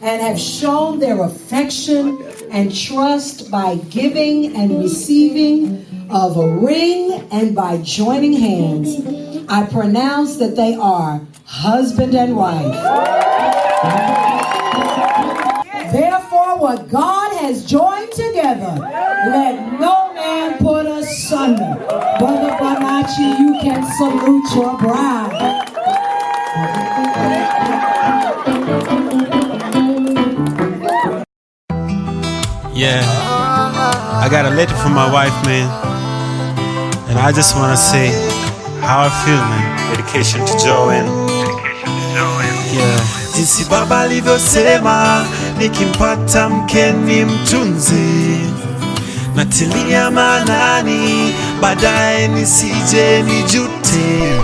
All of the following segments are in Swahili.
and have shown their affection and trust by giving and receiving of a ring and by joining hands. I pronounce that they are husband and wife. Therefore, what God has joined together, let no man put asunder. Brother Bonachi, you can salute your bride. Yeah. I got a letter from my wife, man. And I just want to say how I feel, man. Dedication to Joanne. Yeah. Jinsi baba alivyosema nikimpata mke ni mtunze, natilia maanani, baadaye nisije nijute.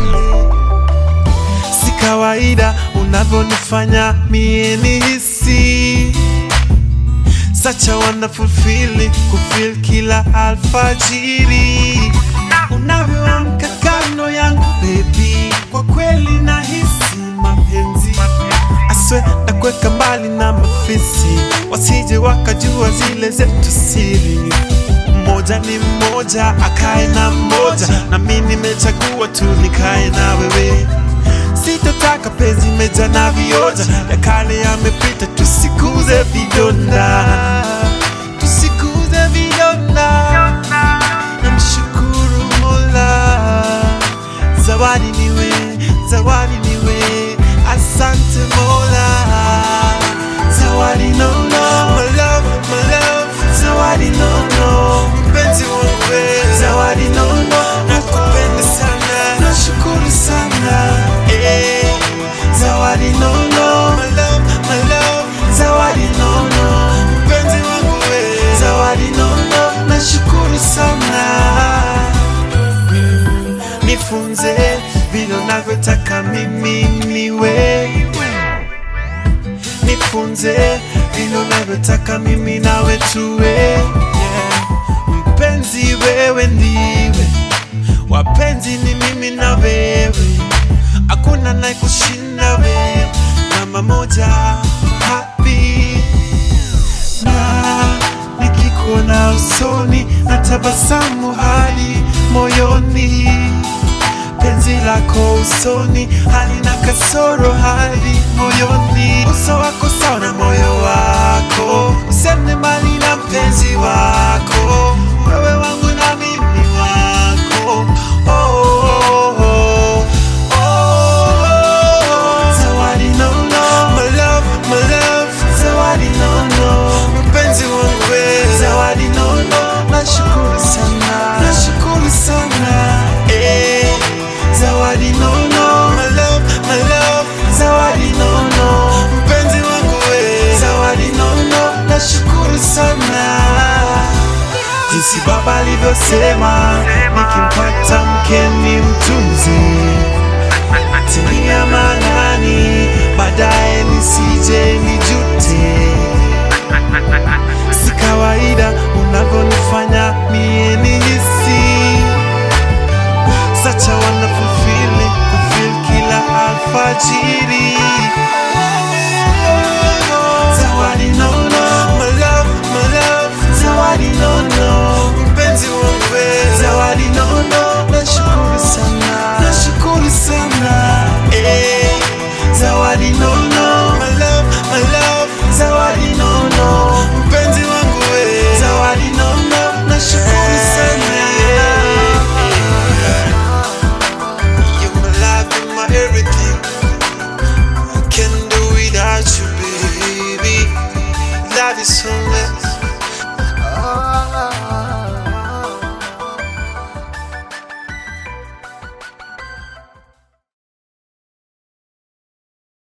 Si kawaida unavyonifanya mie nihisi Such a wonderful feeling kufeel kila alfajiri unavyoamka kando yangu baby, kwa kweli nahisi mapenzi aswe na kuweka mbali na mafisi, wasije wakajua zile zetu siri. Mmoja ni mmoja, akae na mmoja, na mi nimechagua tu nikae na wewe sitotaka penzi meja na vioja ya kale yamepita, tusikuze vidonda, tusikuze vidonda. Namshukuru Mola, zawadi niwe, zawadi niwe, asante Mola, zawadi nono, my love, my love, zawadi nono, mpenzi wangu we, zawadi nono, nakupenda sana, nashukuru sana, eh, zawadi nono, my love, my love, zawadi nono, mpenzi wangu we, zawadi nono, nashukuru sana nifunze vile unavyotaka mimi niwe, nifunze vile unavyotaka mimi nawe tuwe, yeah. Mpenzi wewe ndiwe, wapenzi ni mimi na wewe, hakuna naye kushinda wewe, namba moja happy na nikikuona usoni na tabasamu hadi moyoni, penzi lako usoni halina kasoro hadi moyoni, uso wako sawa na moyo wako, usende mbali na mpenzi wako, wewe wangu na mimi wako oh, oh, oh, oh, oh. Zawadi nono, my love, my love, zawadi nono, mpenzi wangu we, zawadi nono, nashukuru sana, nashukuru sana, eh, zawadi nono, my love, my love, zawadi nono, mpenzi wangu we, zawadi nono, nashukuru sana jinsi baba alivyosema, nikimpata mke ni mtunze, tilia maanani, baadaye nisije nijute. Si kawaida unavyonifanya mie nihisi, such a wonderful feeling, kufeel kila alfajiri. Zawadi nono, my love, my love, zawadi nono, mpenzi wangu we, zawadi nono, nashukuru sana, nashukuru sana, eh, zawadi nono, my love, my love, zawadi nono, mpenzi wangu we, zawadi nono, nashukuru sana, You're my life and my everything. I can't do without you, baby. Love is so much.